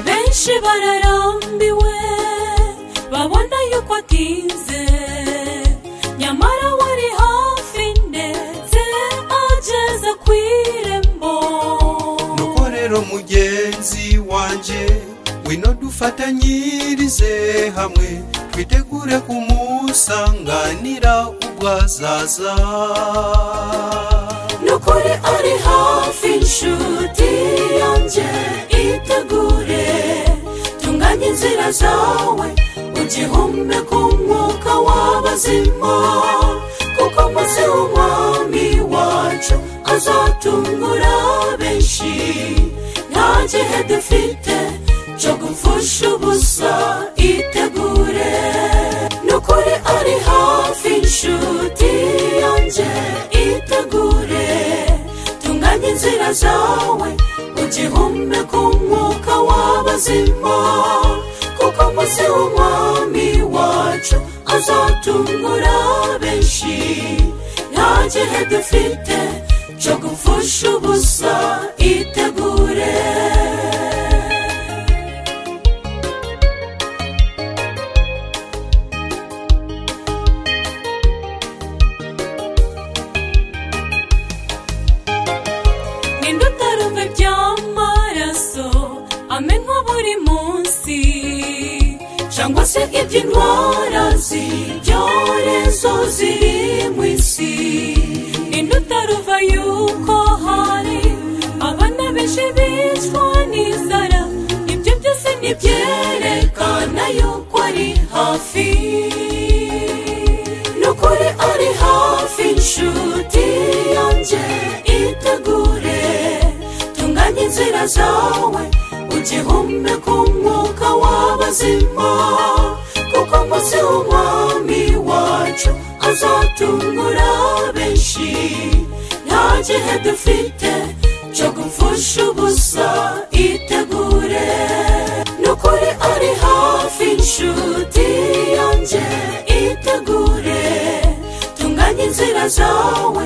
benshi bararambiwe babona yuko atinze nyamara wari hafi ndetse ageze ku irembo nuko rero mugenzi wanjye wino dufatanyirize hamwe twitegure kumusanganira ubwo azaza nukuri ari hafi inshuti yanjye itegure tunganye inzira zawe ugihumbe ku mwuka w'abazima kuko umunsi w'umwami wacu azatungura benshi nta gihe dufite cyo gupfusha ubusa itegure nukuri ari hafi inshuti yanjye itegure tunganye inzira zawe ugihumbe ku mwuka w'abazima kuko umunsi w'umwami wacu azatungura benshi nta gihe dufite cyo gupfusha ubusa itegure ninde utarumva iby'amaraso amenywa buri munsi cyangwa se iby'indwara z'ibyorezo ziri mu isi ninde utaruva yuko hari abana benshi bicwa n'inzara ibyo byose ntibyerekana yuko ari hafi nukuri ari hafi inshuti yanjye itegure tunganye inzira zawe ugihumbe ku mwuka w'abazima kuko umunsi w'umwami wacu azatungura benshi nta gihe dufite cyo gupfusha ubusa itegure nukuri ari hafi inshuti yanjye itegure tunganye inzira zawe